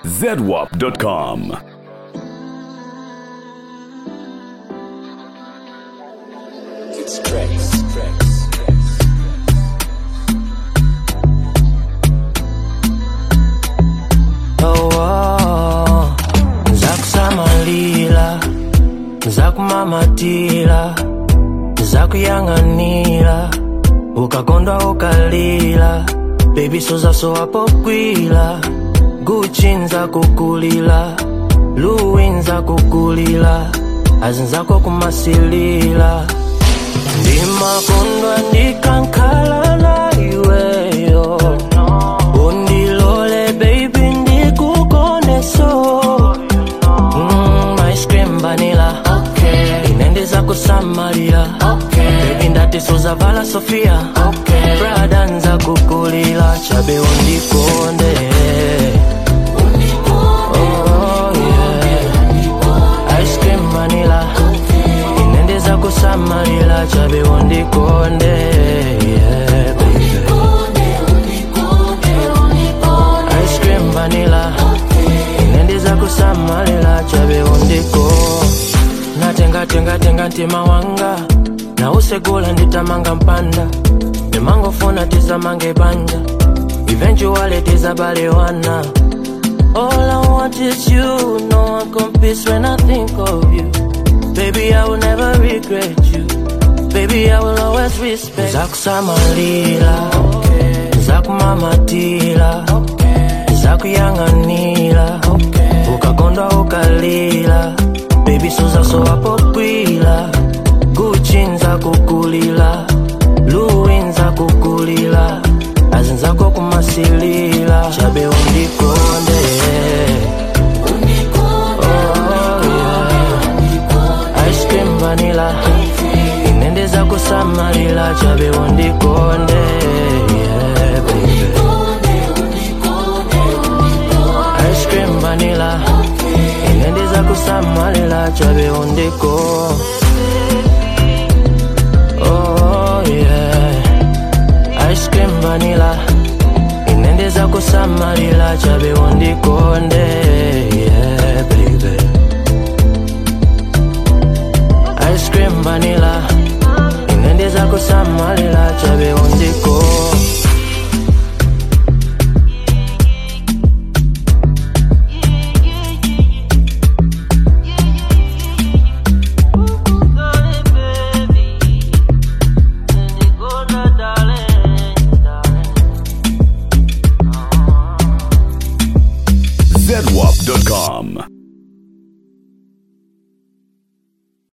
zedwap.com. It's Drex, Drex, Drex. oh, oh. nzakusamalira nzakumamatira nzakuyang'anira ukakondwa ukalira bebi sozasowapokwila guchi nzakukulila luwi nzakukulila azinzako kumasilila ndimakondwa ndikankhala na iweyo undilole baby ndikukoneso mm, ice cream vanilla okay. inendeza kusamalira okay. baby ndati suzavala sofia okay. brada nza kukulila chabe undikonde Oh, yeah. Ice cream vanilla inendeza kusamalira chabe undikonde yeah, baby. ice cream vanilla inendiza kusamalira chabe undiko natengatengatenga ntima wanga nausegula nditamanga mpanda ndimangofuna tizamange banja eventually tizabalewana All I want is you, no one competes when I think of you. Baby, I will never regret you. Baby, I will always respect. Zakusamalira, zakumamatira, zakuyang'anira, ukakondwa ukalira. Baby, suzasowapokwila, Gucci nzakukulila, Louis nzakukulila, azinzako kumasilila, chabe undikonde. ice cream vanilla inendeza kusamalira chabe undikonde yeah, baby. ice cream vanilla inendeza kusamalira chabe undiko oh, yeah. ice cream vanilla inendeza kusamalira chabe undikonde yeah, baby. ice cream vanilla inendeza kusamalira chabe undiko zedwap.com.